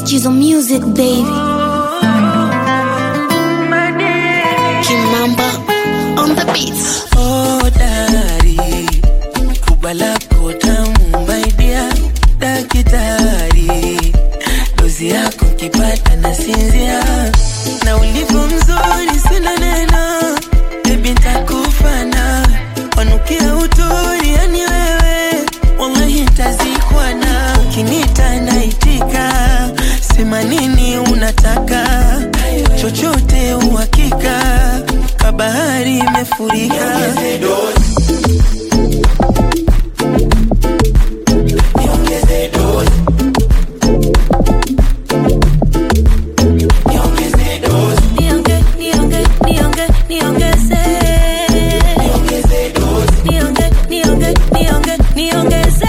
She's on music, baby. Kimamba on the beats. Oh, dari kubwa lako tamu my dear dakitari dozi yako kipata na sinzia na ulivyo mzuri sina neno bebi ntakufana wanukia uturi yani wewe wallahi ntazikwana ukinita naitika sema nini unataka chochote uhakika kabahari imefurika Nionge, nionge, nionge, niongeze. Nionge, nionge, nionge, niongeze.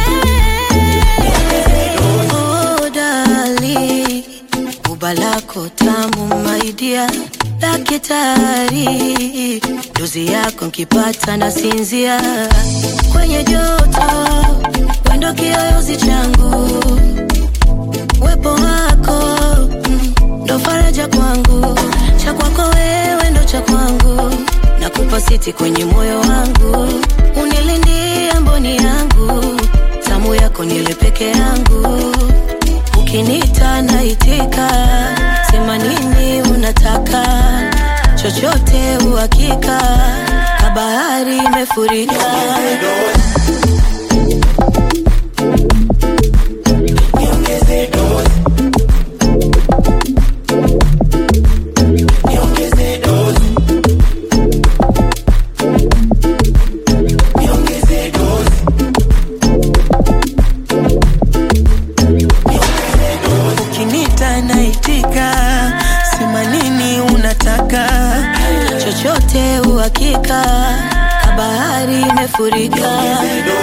Oh, dali, uba lako tamu my dear dakitari dozi yako nkipata na sinzia kwenye joto wendo kiyoyozi changu wepo wako mm, ndo faraja kwangu cha kwako wewe ndo cha kwangu nakupa siti kwenye moyo wangu unilindia mboni yangu tamu yako nile peke yangu ukinita naitika sema nini unataka chochote uhakika kabahari imefurika ukinita naitika sema nini unataka chochote uhakika kabahari imefurika